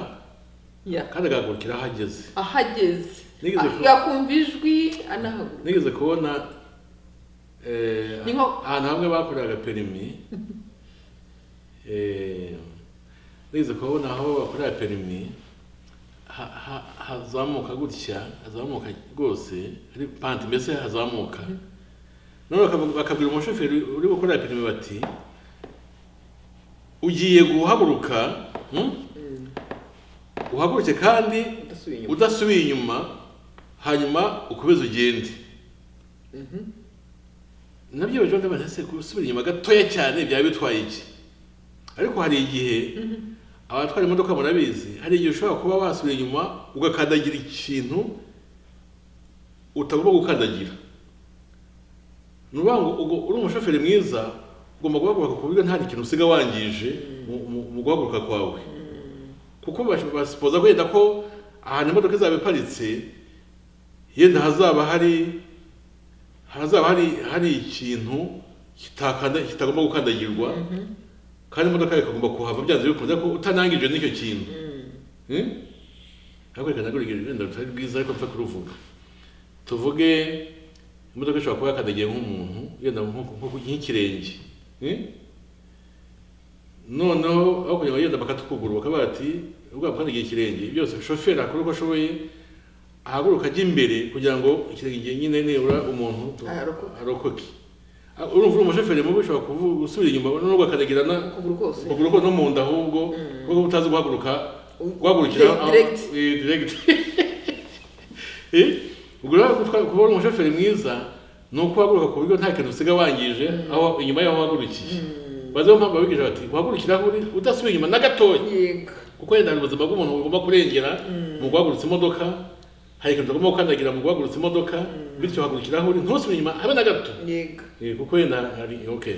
Ya. kandi agahagurukira aho ageze ahageze Nigeze ku- yakumva ijwi anahaguruka nigeze kubona eh, Ni nko- ahantu hamwe bakoreraga perimi eh, nigeze kubona aho bakorera perimi ha- ha- hazamuka gutya hazamuka rwose ari panti mbese hazamuka none bakavuga- bakabwira umushoferi uri gukorera perimi bati ugiye guhaguruka hmm? uhaguruke kandi udasubiye inyuma udasubiye inyuma hanyuma ukomeze ugende nabyo baje bagabanya ese gusubira inyuma gatoya cyane byaba bitwaye iki ariko hari igihe abatwara imodoka murabizi hari igihe ushobora kuba wasubira inyuma ugakandagira ikintu utagomba gukandagira ni ukuvuga ngo ubwo uri umushoferi mwiza ugomba guhaguruka ku buryo nta kintu usiga wangije mu- mu- mu guhaguruka kwawe kuko bash- basipoza kwenda ko ahantu imodoka izaba iparitse yenda hazaba hari hazaba hari hari ikintu kitakanda kitagomba gukandagirwa kandi imodoka yawe ikagomba kuhava byanze bikunze ko utanangije n'icyo kintu Hmm? ariko reka nagurike urugendo rutari rwiza ariko mpfa kuruvuga tuvuge imodoka ishobora kuba yakandagiye nk'umuntu yenda nko nko ku- nk'ikirenge Hmm? noneho aho kugira ngo bagenda bakatukuguru bakaba bati ubwo bakandagiye ikirenge byose shoferi akora uko ashoboye ahaguruka ajya imbere kugira ngo ikirenge nyine nibura umuntu tu- Arokoke. arokoke Ah, urumva uri umushoferi mubi ushobora kuvu- gusubira inyuma nubwo akandagirana ukuguru kose ukuguru ko no mu nda ahubwo kuko utazi guhaguruka U- guhagurukira direct- aho- direct. eh, direct Eh, ubwo rero gutwa- kuba uri umushoferi mwiza ni ukuhaguruka ku buryo nta kintu usiga wangije aho inyuma y'aho wahagurukiye baze mpamvu babigije bati uhagurukira aho uri udasubiye inyuma na gatoya yego kuko yenda hari ubuzima bw'umuntu bugomba kurengera mu guhagurutsa imodoka hari ikintu utagomba gukandagira mu guhagurutsa imodoka bityo hagurukira aho uri ntusubire inyuma habe na gato yego Eh, kuko yenda hari okay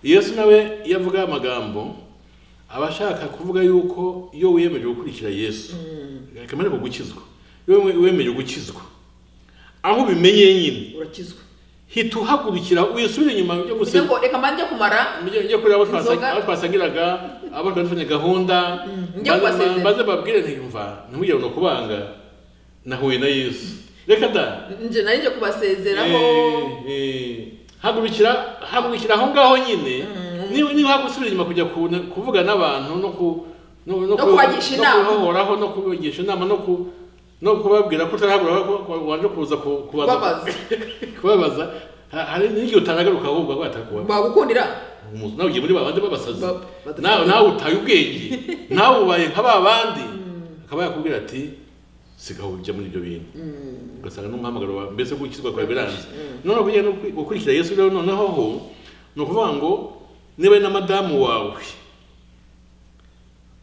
yesu nawe iyo avuga amagambo aba ashaka kuvuga yuko iyo wiyemeje gukurikira yesu akamara ko gukizwa iyo we- wiyemeje gukizwa aho ubimenyeye nyine urakizwa hita uhagurukira wisubira inyuma yo kugira gusenga ngo reka mbanze kumara Mujye- mujye kuri abo twasa- Inzoga. abo twasangiraga abo twafanye gahunda mujye maze- kubasezera. maze babwire ntiyumva ntimugire no kubanga nahuye na yesu reka da nje nari nje kubasezeraho Eh, eh. hagurukira hagurukira aho ngaho nyine niba niba hagusubira inyuma kujya ku- kuvuga n'abantu no ku no no No kubagisha inama. no kubahoraho no kubigisha inama no ku no kubabwira ko utarahagura ko ko- waje kuza ku- kubaza kubabaza kubabaza Ha- hari n'igihe utaragaruka ahubwo ahubwo atakuba bagukundira umuntu nawe ugiye muri babandi babasazi Ba- badasazi. nawe nawe utaye ubwenge nawe ubaye nka babandi akaba yakubwira ati sigaho ujya muri ibyo bintu ugasanga n'umuhamagaro wawe mbese gukizwa kwawe biranze none kujya no kwi- gukurikira yesu rero noneho ho ni ukuvuga ngo niba ari na madamu wawe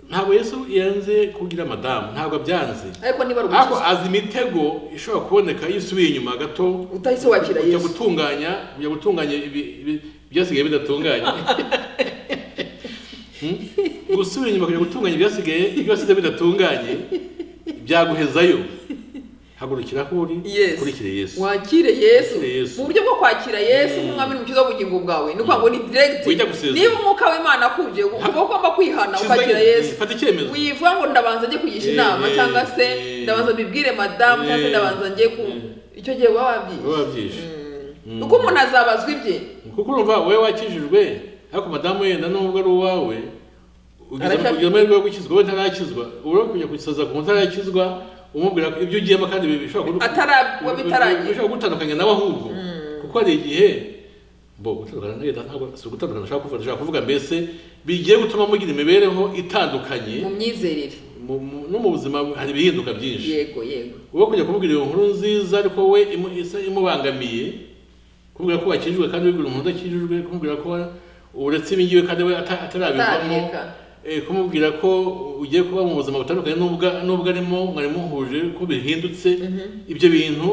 ntabwo yesu yanze kugira madamu ntabwo abyanze ariko niba ari ariko umukiza azi imitego ishobora kuboneka iyo usubiye inyuma gato utahise wakira kujya yesu gutunganya kujya gutunganya ibi- ibi- ibyasigaye bidatunganye Hmm? gusubira inyuma kujya gutunganya ibyasigaye ibyasize bidatunganye byaguhezayo hagurukira aho uri Yes. ukurikire yesu wakire yesu Wakire Yesu. mu buryo bwo kwakira yesu nk'umwami n'umukiza w'ubugingo bwawe ni ukuvuga ngo ni Wita direkiti gusezera. niba umwuka w'imana akuje uba ugomba kwihana Kizayo. ukakira yesu fata icyemezo wivuga ngo ndabanza njye kugisha Eh, inama eh, cyangwa se eh. ndabanza mbibwire madamu cyangwa se Eh. ndabanza njye ku Eh. icyo gihe baba babyiye wowe wabyishe Mm. kuko umuntu azabazwa ibye kuko urumva wowe wakijijwe ariko madamu yenda nubwo ari uwawe ugize Aracyafite- ugize amahirwe yo gukizwa wowe ntarakizwa urabona kujya gusaza ku muntu utarakizwa umubwira ko ibyo ugiyemo kandi bishobora kugu- atara wa bitaragiye bishobora kugutandukanya nawe ahubwo kuko hari igihe bo gutandukana na leta ntabwo si ugutandukana ushaka kuvuga ndashaka kuvuga mbese bigiye gutuma mugira imibereho itandukanye mu myizerere mu- mu- no mu buzima hari ibihinduka byinshi yego yego wowe kujya kumubwira iyo nkuru nziza ariko we imu- isa imubangamiye kumubwira ko wakijijwe kandi wibwira umuntu udakijijwe kumubwira ko uretse ibingibi kandi we ata- atarabivamo Atarabireka. eh, kumubwira ko ugiye kuba mu buzima butandukanye n'ubwa- n'ubwo arimo mwari muhuje ko bihindutse ibyo bintu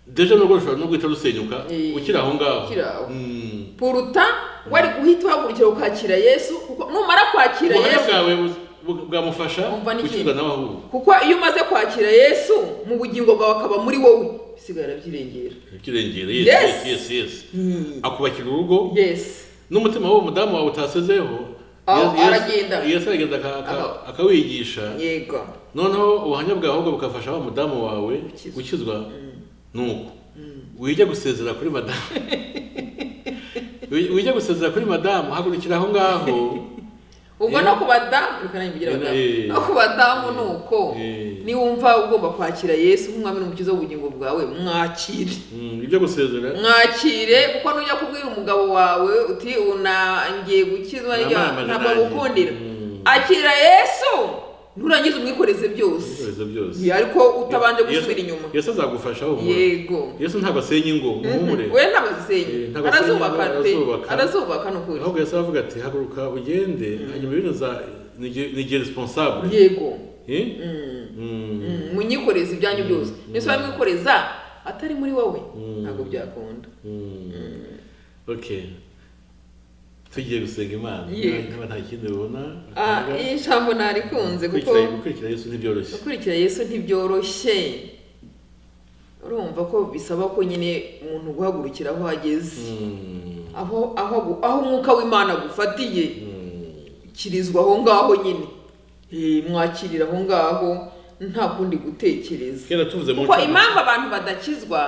deje nubwo rushobora no guhita rusenyuka Eh, ukiri aho ngaho ukiri aho. Mm. puruta wari guhita uhagurukira ukakira yesu kuko numara kwakira ubuhamya yesu bwawe bu- bu- bwamufasha Umva n'ikindi. gukizwa nawe ahubwo kuko iyo umaze kwakira yesu mu bugingo bwawe akaba muri wowe bisigaye arabyirengera ikirengera Yes. yesi yesi yesi akubakira urugo yesi n'umutima w'uwo mudamu wawe utasezeho Aho, Yesu- Yesu- aragenda. yesu aragenda aka- aka- Aho. akawigisha yego noneho ubuhamya bwawe ahubwo bugafasha wa mudamu wawe Gukizwa. gukizwa nuko wijya gusezera kuri madamu Wi- wijya gusezera kuri madamu hagurukira aho ngaho ubwo Eh. no ku badamu reka nanjye mbigire abadamu Eh. no ku badamu ni uko Eh. niwumva ugomba kwakira yesu nk'umwami n'umukiza w'ubugingo bwawe mwakire Mm, wijya gusezera mwakire kuko nujya kubwira umugabo wawe uti ubu na- ngiye gukizwa Namamaje nijya- ntabwo nanjye." agukundira Mm. akira yesu nurangiza umwikoreze byose Ibisubizo byose ariko utabanje gusubira Yesu- inyuma yesu azagufasha humura yego yesu ntabwo asenya ingo muhumure we ntabwo azisenya Eh, ntabwo arazubaka azisenya, pe arazubaka. arazubaka ni ukuri ahubwo yesu aravuga ati haguruka ugende hanyuma ibintu za nigiye responsable yego Eh? Mm. Mm. Mm, munyikoreze ibyanyu byose niba mwamwikoreza atari muri wowe Mm. ntabwo byakunda Mm. okay tugiye gusenga imana Yego. niba nta kindi ubona Ah, iri jambo ntarikunze kuko gukurikira gukurikira yesu ntibyoroshye gukurikira yesu ntibyoroshye urumva ko bisaba ko nyine umuntu guhagurukira aho ageze Mm. aho aho agu- aho umwuka w'imana agufatiye Mm. kirizwa aho ngaho nyine Eh, mwakirira aho ngaho nta kundi gutekereza kera tuvuze mu kuko ncamake- impamvu abantu badakizwa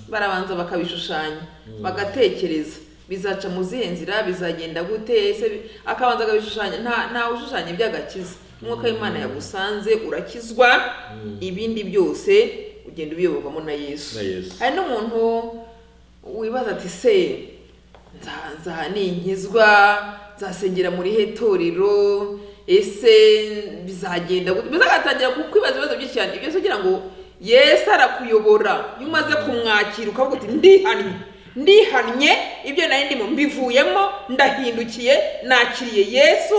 barabanza bakabishushanya bagatekereza bizaca mu zihe nzira bizagenda gute ese bi- akabanza akabishushanya nta ntawe ushushanya iby'agakiza umwuka w'imana yagusanze urakizwa ibindi byose ugenda ubiyoborwamo na yesu Na Yesu. hari n'umuntu wibaza ati se nza- nza ninkizwa nzasengera muri he torero ese bizagenda gute mbese agatangira ku- kwibaza ibibazo byinshi cyane ibyo kugira ngo yesu arakuyobora iyo umaze kumwakira ukavuga uti ndihannye ndihannye ibyo nari ndimo mbivuyemo ndahindukiye nakiriye yesu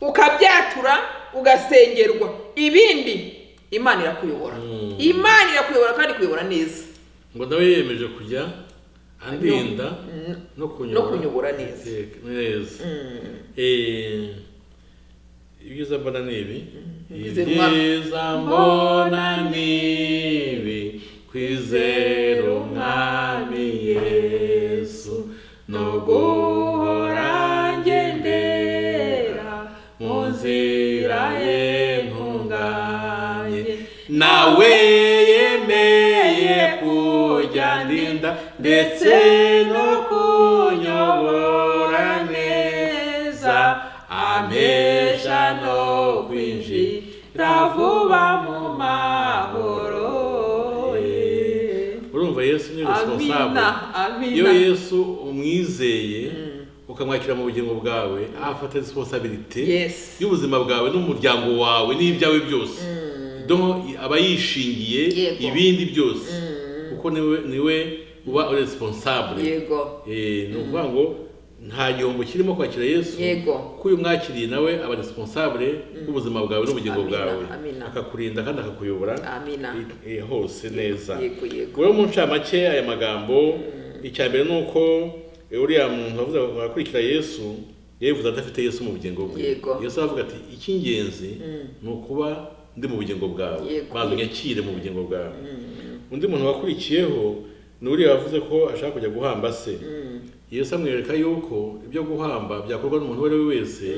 ukabyatura ugasengerwa ibindi imana irakuyobora Mm. imana irakuyobora kandi ikuyobora neza ngo nawe yiyemeje kujya andinda no kunyobora no kunyobora neza. Eh, neza Eh, ibyiza mbona ni ibi Kwizerwa. ibyiza mbona ni ibi kwizera umwami yesu no guhora ngendera mu nzira ye ntunganye nawe yemeye kujya ndinda ndetse no kunyobora neza amesha no kwinjira vuba mu mahoro ye urumva yesu ni responsable Amina, amina. iyo yesu umwizeye ukamwakira mu bugingo bwawe afata responsabilite Yes. y'ubuzima bwawe n'umuryango wawe n'ibyawe byose donc aba yishingiye Yego. ibindi byose kuko niwe niwe uba responsable yego Eh, ni ukuvuga ngo nta gihombo kirimo kwakira yesu Yego. kuko uyu mwakiriye nawe aba responsable b'ubuzima bwawe n'ubugingo Amina, bwawe amina. akakurinda kandi akakuyobora Amina. i- i- hose neza yego yego rero mu ncamake aya magambo icya mbere ni uko eh, uriya muntu wavuze ngo akurikira yesu yabivuze adafite yesu mu bugingo bwe Yego. yesu aravuga ati icy'ingenzi ni ukuba ndi mu bugingo bwawe Yego. banza unyakire mu bugingo bwawe undi muntu wakurikiyeho ni uriya wavuze ko ashaka kujya guhamba se yesu amwereka yuko ibyo guhamba byakorwa n'umuntu uwo ari we wese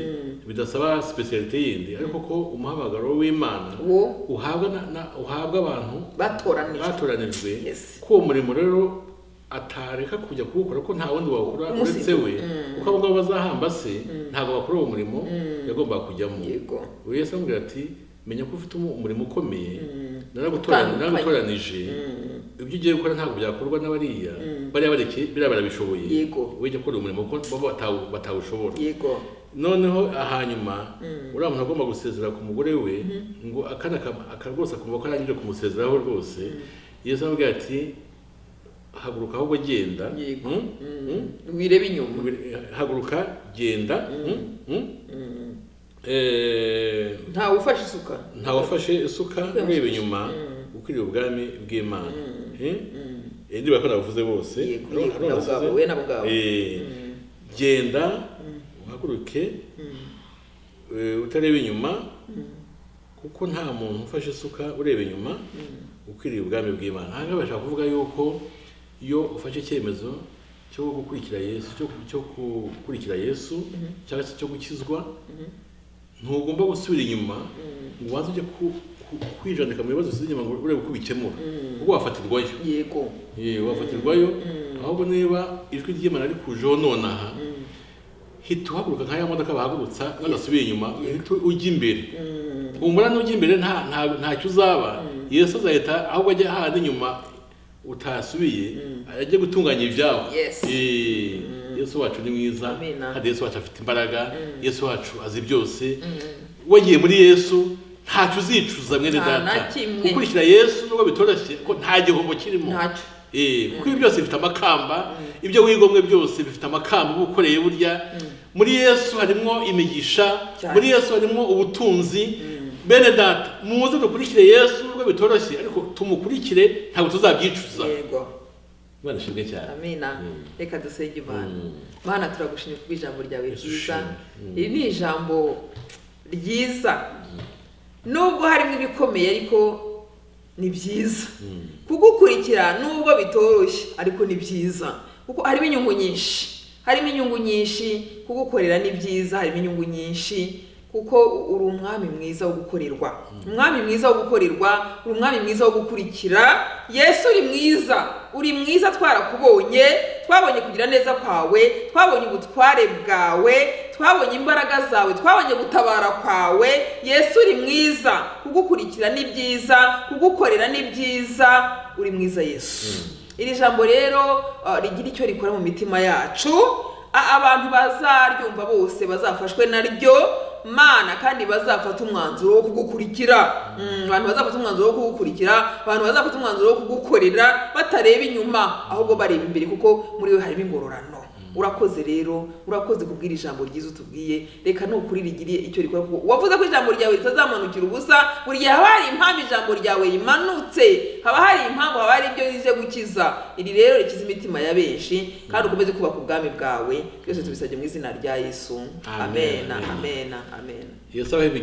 bidasaba sipesiyalite yindi ariko ko umuhamagaro w'imana Wo. uhabwa na- na- uhabwa abantu batoranijwe batoranijwe Yes. ko uwo murimo rero atareka kujya kuwukora ko nta wundi wawukora uretse Umusibye. we kuko abo ngabo bazahamba se ntabwo bakora uwo murimo yagombaga kujyamo Yego. uyu yesu amubwira ati menya ko ufite umu- umurimo ukomeye Utandukanye. naragutoran- naragutoranije ibyo ugiye gukora ntabwo byakorwa n'abariya bariya barekeye biriya barabishoboye Yego. ujya gukora umurimo kuko bo batawu- batawushobora yego noneho ahanyuma uriya muntu agomba gusezera ku mugore we ngo akana ka- aka rwose akumva ko arangije kumusezeraho rwose yesu aramubwira ati haguruka ahubwo genda Yego. Mm? Mm? wirebe inyuma haguruka genda Mm? Mm? Eh, ntawe ufashe isuka ntawafashe isuka ureba inyuma ukwiriye ubwami bw'imana Eh? Eh, ndiba ko nabuvuze bose Yego, Hariho- yego, hariho na bwabo, nasize- we na bwabo. Eh, genda uhaguruke eh, utareba inyuma kuko nta muntu ufashe isuka ureba inyuma ukwiriye ubwami bw'imana aha ngaha bashaka kuvuga yuko iyo ufashe icyemezo cyo gukurikira yesu cyo, cyo gukurikira yesu cyangwa se cyo gukizwa ntugomba gusubira inyuma ngo waze ujye ku- ku- kwijandika mu bibazo usize inyuma ngo urebe uko ubikemura kuko wafatirwayo yego Ye, wafatirwayo ahubwo niba ijwi ry'imana rikujeho nonaha hita uhaguruka nka ya modoka bahagurutsa bagasubira inyuma hita ujya imbere humura n'ujya imbere nta nta- ntacyo uzaba yesu azahita ahubwo ajya hahandi inyuma utasubiye ajya gutunganya ibyawe Yes. Ye, yesu wacu ni mwiza Amina. kandi yesu wacu afite imbaraga yesu wacu azi byose wagiye muri yesu ntacyo uzicuza mwene Nta na data kimwe. gukurikira yesu nubwo bitoroshye ko nta gihombo kirimo Ntacyo. Eh, kuko ibi byose bifite amakamba ibyo wigomwe byose bifite amakamba uba ukoreye burya muri yesu harimo imigisha Cyane. muri yesu harimo ubutunzi bene data muze dukurikire yesu nubwo bitoroshye ariko tumukurikire ntabwo tuzabyicuza yego imana ishimwe cyane amina reka dusenge imana Mm. mana turagushimye ku bw'ijambo ryawe Yesu ryiza ushimwe. Mm. iri ni ijambo ryiza nubwo harimo ibikomeye ariko ni byiza kugukurikira nubwo bitoroshye ariko ni byiza kuko harimo inyungu nyinshi harimo inyungu nyinshi kugukorera ni byiza harimo inyungu nyinshi kuko uri umwami mwiza wo gukorerwa umwami mwiza wo gukorerwa uri umwami mwiza wo gukurikira yesu uri mwiza uri mwiza twarakubonye twabonye kugira neza kwawe twabonye ubutware bwawe twabonye imbaraga zawe twabonye gutabara kwawe yesu uri mwiza kugukurikira ni byiza kugukorera ni byiza uri mwiza yesu iri jambo rero uh, rigira icyo rikora mu mitima yacu a- abantu bazaryumva bose bazafashwe naryo mana kandi bazafata umwanzuro wo kugukurikira Mm, abantu bazafata umwanzuro wo kugukurikira abantu bazafata umwanzuro wo kugukorera batareba inyuma ahubwo bareba imbere kuko muri we harimo ingororano urakoze rero urakoze kubwira ijambo ryiza utubwiye reka nukuri rigiriye icyo rikora kuko wavuze ko ijambo ryawe ritazamanukira ubusa buri gihe haba hari impamvu ijambo ryawe rimanutse haba hari impamvu haba hari ibyo rije gukiza iri rero rikiza imitima ya benshi kandi ukomeze kubaka ubwami bwawe byose tubisabye mu izina rya yesu Amen, amena amen. amena amena yesu abahe imigisha